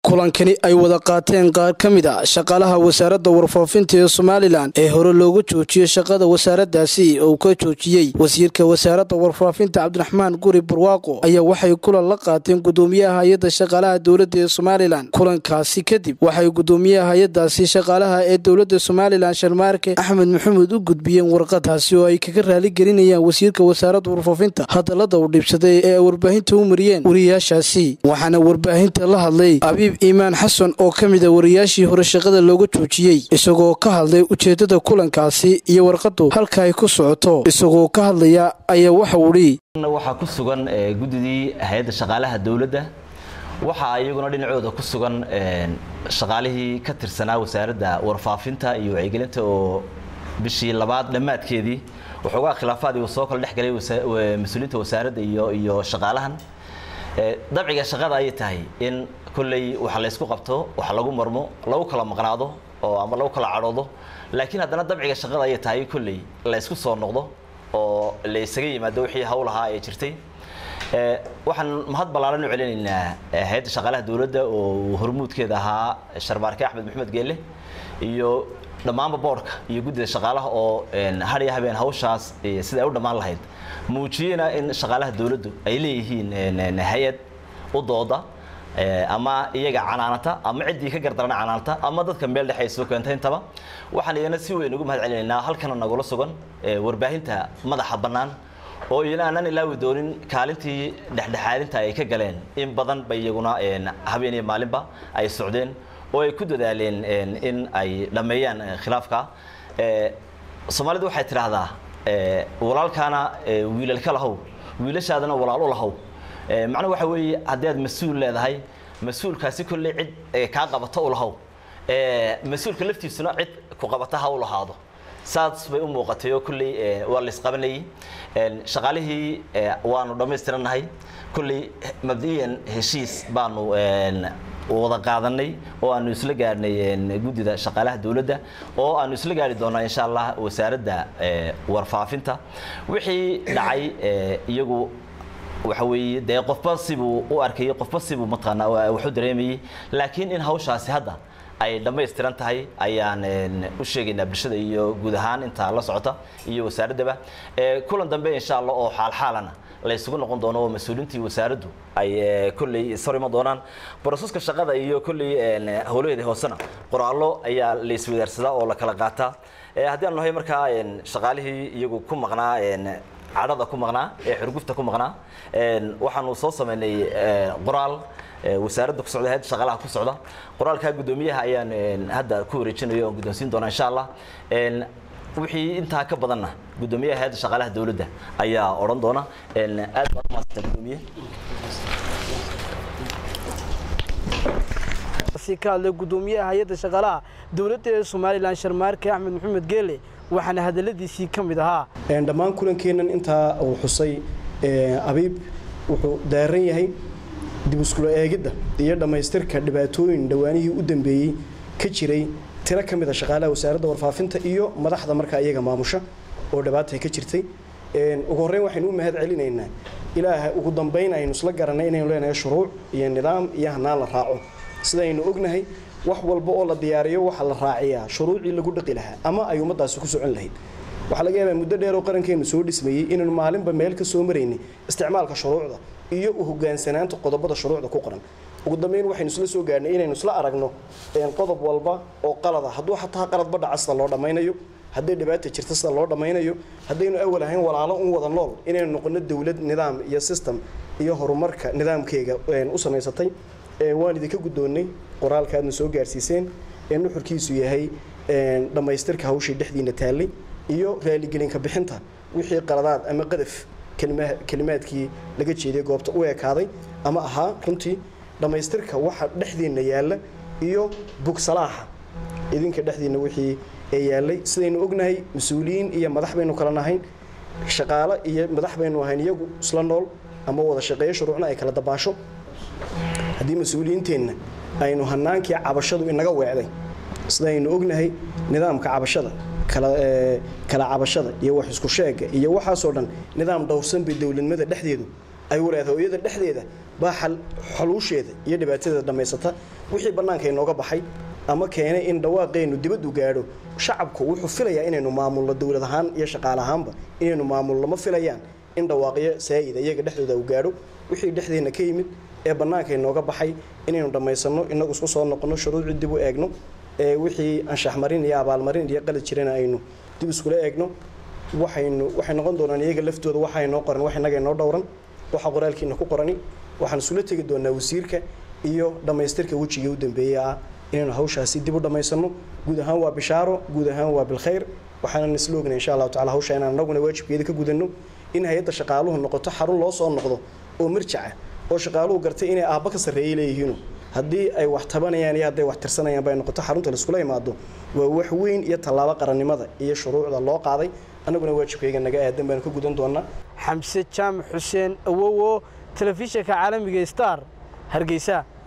kulankani ay wada qaateen qaar ka mid a shaqaalaha wasaaradda warfaafinta ee somalilan ee hore looga joojiyey shaqada wasaaraddaasi oo ka joojiyey wasiirka wasaaradda warfaafinta cabdiraxmaan guri barwaaqo ayaa waxay kulan la qaateen gudoomiyaha hay-adda shaqaalaha dowladda ee somalilan kulankaasi kadib waxay gudoomiyaha hay-adaasi shaqaalaha ee dowladda somalilan sharmaarke axmed maxamuud u gudbiyeen warqadaasi oo ay kaga raaligelinayaan wasiirka wasaaradda warfaafinta hadallada uu dhibsaday ee ay warbaahinta u mariyeen wariyaashaasi waxaana warbaahinta la hadlay abiib iimaan xasan oo ka mid a wariyaashii hore shaqada looga joojiyey isagoo ka hadlay ujeeddada kulankaasi iyo warqadu halka ay ku socoto isagoo ka hadlaya ayaa waxa udhi waxaa ku sugan guddidii hay-adda shaqaalaha dowladda waxaa iyaguna dhinacooda ku sugan shaqaalihii ka tirsanaa wasaaradda warfaafinta iyo wacyigelinta oo bishii labaad dhammaadkeedii waxoogaa khilaafaadii uu soo kala dhex galay mas-uuliyiinta wasaaradda iyo iyo shaqaalahan dabciga shaqada ayay tahay in kolley waxa laysku qabto wax lagu marmo lagu kala maqnaado oo ama lagu kala cadhoodo laakiin haddana dabciga shaqada ayay tahay kolley laysku soo noqdo oo la isaga yimaado wixii hawlahaa ee jirtay waxaan mahad ballaaran u celinaynaa hay-adda shaqaalaha dowladda oo hormuudkeeda ahaa sharmaarke axmed maxamed geelle iyo dhammaanba boodhka iyo guddida shaqaalaha oo hadhiya habeen hawshaas sida ay u dhammaan lahayd muujiyena in shaqaalaha dowladdu ay leeyihiin hay-ad u dooda ama iyaga canaanata ama ciddii ka gardarana canaanata ama dadka meel dhexe ay soo keentay intaba waxaan iyana si weyn ugu mahad celinaynaa halkana nagula sugan warbaahinta madaxa bannaan oo iyana aanan ilaawi doonin kaalintii dhexdhexaadinta ay ka galeen in badan ba iyaguna habeen iyo maalinba ay socdeen oo ay ku dadaaleen in ay dhammeeyaan khilaafka soomaalidu waxay tidhaahdaa walaalkaana wiilalka lahow wiilashaadana walaal u lahow macnuhu waxa weeye haddii aad mas-uul leedahay mas-uulkaasi kolley cid kaa qabato u lahow mas-uulka laftiisuna cid ku qabata ha u lahaado saas bay u muuqatay oo kolley waa la isqabanayay shaqaalihii waanu dhammaystirannahay kolley mabdiyan heshiis baanu wada qaadanay oo aanu isla gaarhnay guddida shaqaalaha dowladda oo aanu isla gaari doonaa insha allah wasaaradda warfaafinta wixii dhacay iyagu waxa weeye dee qofba sibuu u arkayay qofba sibuu mataqaanaa waxu dareemayay laakiin in hawshaasi hadda ay dhammaystiran tahay ayaan u sheegaynaa bulshada iyo guud ahaan intaa la socota iyo wasaaraddaba kulan dambe insha allah oo xaalxaalana la isugu noqon doono oo mas-uuliintii wasaaraddu ay kolley ishor iman doonaan broseska shaqada iyo kolley howlaheeda hoosena qoraallo ayaa la iswadaarsadaa oo la kala qaataa haddii aan nahay markaa shaqaalihii iyagu ku maqnaa cadhada ku maqnaa ee xurgufta ku maqnaa waxaanu soo sameynay qoraal wasaaradda ku socda hayadda shaqaalaha ku socda qoraalkaa guddoomiyaha ayaan hadda ku wareejinayo oon guddoonsiin doonaa insha allah wixii intaa ka badanna guddoomiyaha hay-adda shaqaalaha dowladda ayaa odhan doona aad baad umaasanta guddoomiye ka hadlay gudoomiyaha hay-adda shaqaalaha dowladda ee somalilan sharmaarke axmed maxamed geele waxaana hadaladiisii ka mid ahaa dhammaan kulankeennan intaa uu xusay abiib wuxuu daaran yahay dib iskula eegidda iyo dhammaystirka dhibaatooyin dhowaanihii u dambeeyey ka jiray tiro ka mid a shaqaalaha wasaaradda warfaafinta iyo madaxda markaa iyaga maamusha oo dhibaatay ka jirtay ugu horreyn waxaynu u mahad celinaynaa ilaaha ugu dambayn aynu isla garanay inaynu leenahay shuruuc iyo nidaam iyo hanaan la raaco sidaynu ognahay wax walba oo la diyaariyo waxaa la raaciyaa shuruucii lagu dhaqi lahaa ama ay ummaddaasi ku socon lahayd waxaa laga yaabaa muddo dheer oo qarankeenu soo dhismayey inaynu maalinba meel ka soo maraynay isticmaalka shuruucda iyo u hogaansanaanta qodobada shuruucda ku qoran ugu dambeyn waxaynu isla soo gaarnay inaynu isla aragno qodob walba oo qalada hadduu xataa qaladba dhaca sida loo dhammaynayo hadday dhibaata jirta sida loo dhammaynayo haddaynu awal ahayn walaalo un wada nool inaynu noqono dowlad nidaam iyo system iyo horumarka nidaamkeega u samaysatay waan idinka guddoonnay qoraalka aadna soo gaarsiiseen ee nuxurkiisu yahay dhammaystirka hawshii dhexdiina taallay iyo raaligelinka bixinta wixii qaladaad ama qadaf kelimaadkii laga jeeday goobta u ekaaday ama ahaa runtii dhammaystirka waxa dhexdiinna yaalla iyo bugsalaaxa idinka dhexdiinna wixii ee yaallay sidaynu ognahay mas-uuliyiin iyo madax baynu kala nahayn shaqaale iyo madax baynu ahayn iyagu isla nool ama wada shaqeeyo shuruucna ay kala dabaasho haddii mas-uuliyiinteenna aynu hanaankii cabashadu inaga weecday sidaynu ognahay nidaamka cabashada kala cabashada iyo wax isku sheega iyo waxaasoo dhan nidaam dhowrsan bay dowladnimada dhexdeedu ay walaada hooyada dhexdeeda baa xaluusheeda iyo dhibaatadeeda dhammaysata wixii bannaanka inooga baxay ama keenay in dhawaaqeennu dibaddu gaadho shacabku wuxuu filayaa inaynu maamulno dowlad ahaan iyo shaqaale ahaanba inaynu maamulno ma filayaan in dhawaaqyo saa'ida iyaga dhexdooda uu gaadho wixii dhexdeenna ka yimid ee bannaanka inooga baxay inaynu dhammaysanno inagu isku soo noqonno shuruucii dib u eegno ee wixii anshaxmarin iyo abaalmarin iyo qalad jirana aynu dib iskula eegno waxaynu waxay noqon doonaan iyaga laftooda waxa inoo qoran wax innaga inoo dhowran waxa qoraalkiina ku qorani waxaan isula tegi doonaa wasiirka iyo dhammaystirka wejigii u dambeeyey ah inaynu hawshaasi dib u dhammaysanno guud ahaan waa bishaaro guud ahaan waa bilkhayr waxaanan isla ognay insha allahu tacala hawsha inaan anaguna waajibkeeda ka gudanno in hay-adda shaqaaluhu noqoto xarun loo soo noqdo oo mirjaca oo shaqaaluhu gartay inay aabba ka sarreeyay leeyihiinu haddii ay wax tabanayaan iyo hadday wax tirsanayaan bay noqoto xarunta laiskula imaado waa wax weyn iyo tallaabo qarannimada iyo shuruucda loo qaaday annaguna waajibkayga naga aadan baanu ka gudan doonaa xamse jaamac xuseen awowo telefishinka caalamiga star hargeysa